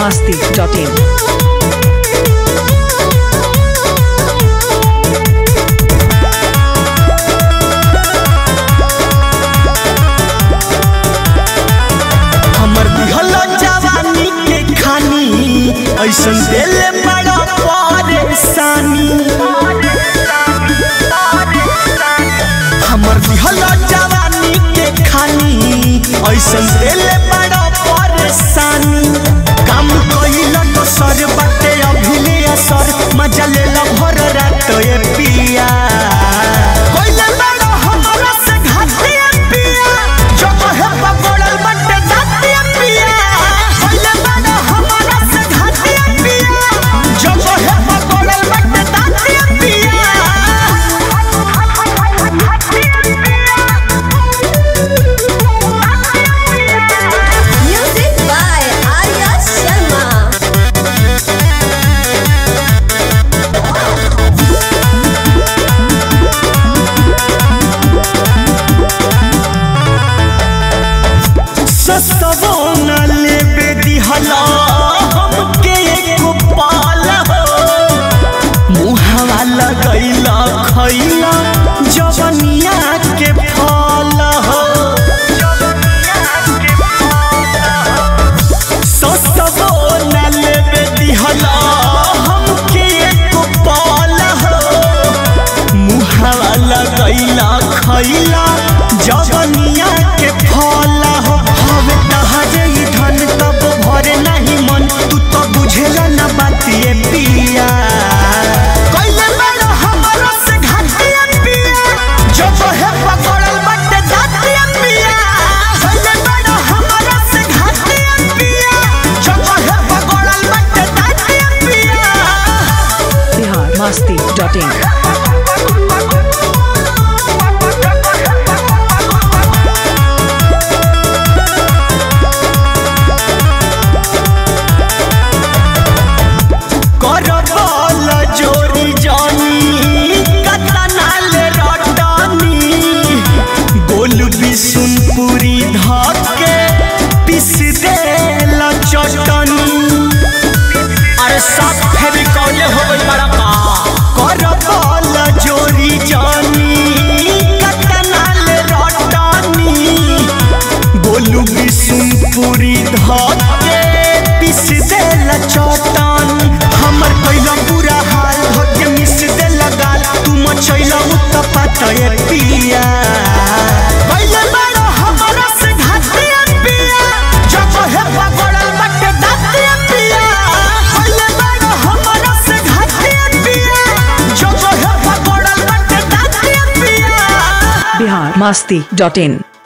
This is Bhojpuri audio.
masti.in. हमर दिहल जवानी के खानी ऐसन देले बड़ा परेशानी हमर दिहल जवानी के खानी ऐसन देले बड़ा परेशानी काम कइल तो सर बाटे अभिले असर मजा ले ला भर रात ए पिया कइले बड़ा हमरा से घाटे पिया जब है पकड़ल बटे दाते पिया कइले बड़ा हमरा से घाटे पिया जब है पकड़ल बटे दाते पिया Music by Arya Sharma. सस्तवो न लेबे दिहला हमके एको पाल हो मुहावा लगैला खैला जवनिया के फल हो सस्तवो न लेबे दिहला हमके एको पाल हो मुहावा लगैला खैला जवनिया के फल हो हवे तहरे ई धन तब भरे नहीं मन तू तो बुझेला न बातिए पिया कइले बड़ा हमरा से घाटिया पिया जब है पकड़ल बटे दातिया पिया कइले बड़ा हमरा से घाटिया पिया जब है पकड़ल बटे दातिया पिया Bihar masti.in. करबल जोरी जानी कतनाल रटनी गोल बिसुनपुरी धके पिस देल चटनी अरे सब फेविकॉल हो गई बड़ा का करबल जोरी जानी कतनाल रटनी गोलू बिसुनपुरी धके पिस देल चटन हमर कैला पूरा हाल धके मिस देल गाल तू मचैला उत्तपत ए पिया कैले बड़ा हमरा से घाटिया पिया जब है पकड़ल बटे दातिया पिया कैले बड़ा हमरा से घाटिया पिया जब है पकड़ल बटे दातिया पिया Bihar masti.in.